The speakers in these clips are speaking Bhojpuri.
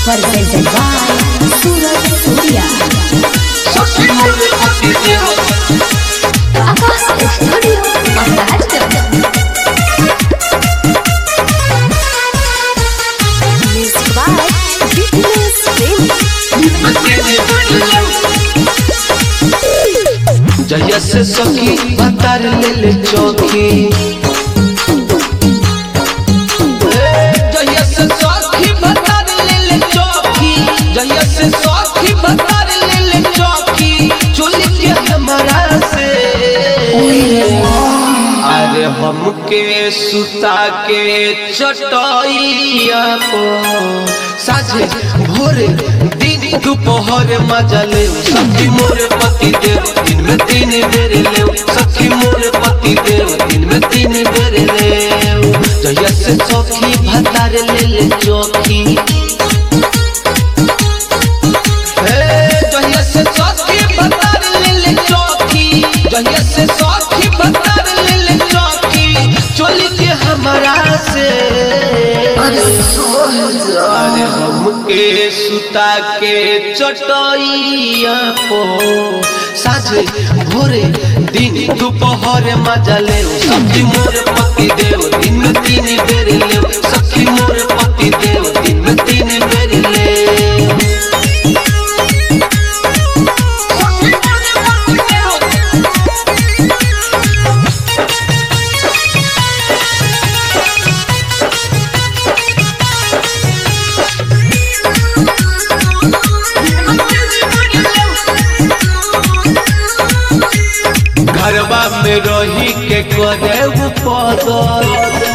presented by Suraj Surya. Abbas Studio, Maharashtra. Music by Fitness Film. जहिया से सखी बतार ले ले चौकी जहिया से सखी बतार ले ले चौकी जहिया से सखी बतार ले ले चौकी चोली के हमारा से अरे हमके सुता के चटैया को साझे भोरे दिन दोपहर मजा ले सखी मोरे पति देव दिन में तीन बेर ले सखी मोरे पति देव दिन में तीन बेर ले जहिया से सखी भतार ले ले चौकी हे जहिया से सखी भतार ले ले चौकी जहिया से सखी भतार ले ले चौकी चोली के हमारा से अरे हमके सुता के चटैया को साझे भोरे दिन दोपहर मजा ले सखी मोर पति देव दिन में तीन बेर ले सखी मोर पति देव दिन में तीन बेर ले घरबा में रही के करे वो पदर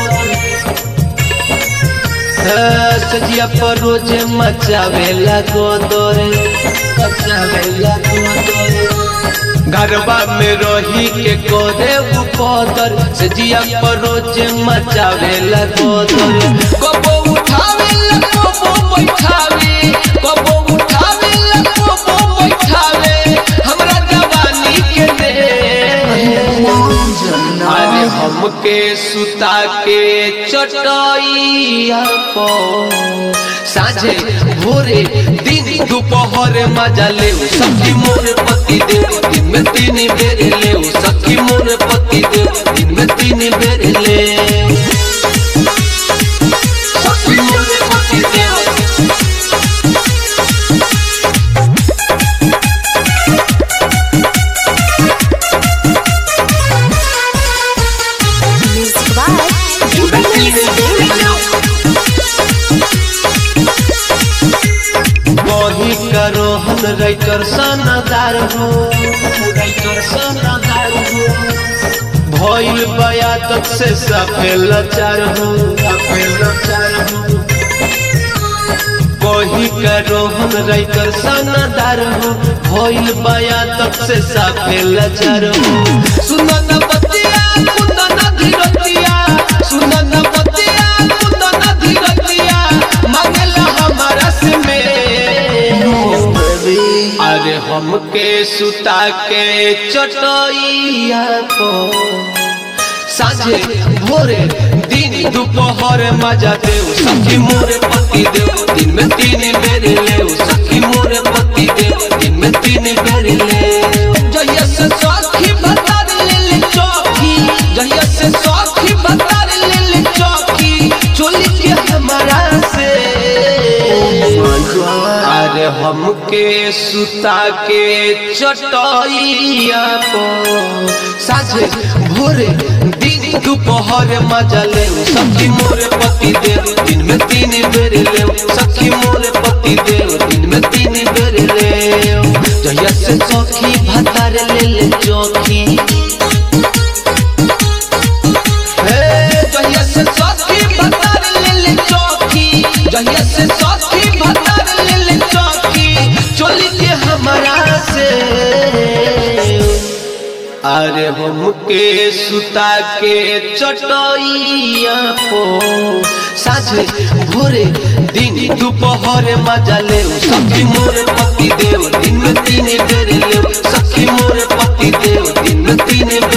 सजिया पर रोज मचावेला गोदर मचावेला गोदर घरबा में रही के करे वो पदर सजिया पर रोज मचावेला गोदर कबो उठावेला कबो बैठावे कबो उठावेला कबो बैठावे हमरा जवानी के दे अरे हमके सुता के चटैया को साझे भोरे दिन दोपहर मजा ले सखी मोर पति देव दिन में तीन बेर ले सखी मोर पति देव दिन में तीन बेर ले सखी मोर पति देव Music by Fitness Film. वही करो हम राइटर सनदार हो राइटर सनदार हो भइल बया तक से सफेल लाचार हो सफेल लाचार हो वही करो हम राइटर सनदार हो भइल बया तक से सफेल लाचार हो सुन न बतिया कुंद न धीरतिया सुन न बतिया कुंद न धीरतिया मांगला हमारा से में अरे हमके सुता के चटैया को साझे भोरे दिन दोपहर मजा देव सखी मोरे पति देव दिन में तीन बेर ले सखी मोरे पति देव दिन में तीन बेर ले जहिया से सखी बतार ले ले चौकी जहिया से सखी बतार ले ले चौकी चोली के हमारा से अरे हमके सुता के चटैया को साझे भोरे दिन दोपहर मजा ले सखी मोरे पति देव दिन में तीन बेर ले सखी मोरे पति देव दिन में तीन बेर ले जहिया से सखी भतार ले ले चौकी हे जहिया से सखी भतार ले ले चौकी जहिया से सखी भतार ले ले चौकी चोली के हमारा से अरे हमके सुता के चटैया को साझे भोरे दिन दोपहर मजा ले सखी मोरे पति देव दिन में तीन बेर ले सखी मोरे पति देव दिन में तीन